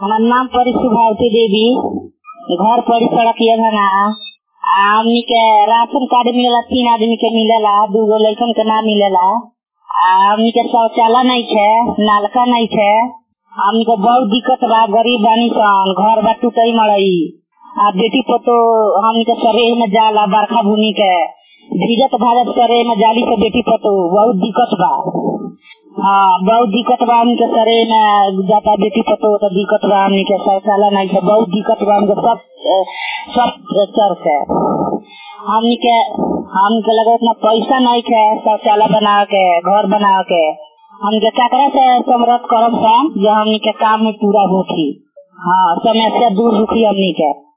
हमार नाम परी सुभावती देवी घर पड़ी सड़किया घना हमनी के राशन कार्ड मिलेला तीन आदमी के मिलेला दूगो लड़कन के ना मिलेला आ हमनी के शौचालय नहीं छे नालका नहीं छे हमनी के बहुत दिक्कत बा गरीब बानी सन घर बा टूटई मड़ई आ बेटी पतो हमनी के सरे में जाला बरखा बुनी के भीजत भाजत सरे में जाली से बेटी पतो बहुत दिक्कत बा हाँ बहुत दिक्कत बा हमनी के सरे में जाता बेटी पतो तो दिक्कत बा हमनी के शौचालय नहीं छे बहुत दिक्कत बा हमनी के सब अ, सब चर से हमनी के हमनी के लगे उतना पैसा नहीं है शौचालय बना के घर बना के हमनी के ककरा से समरथ करम सन जो हमनी के काम में पूरा होखी हाँ समस्या दूर होखी हमनी के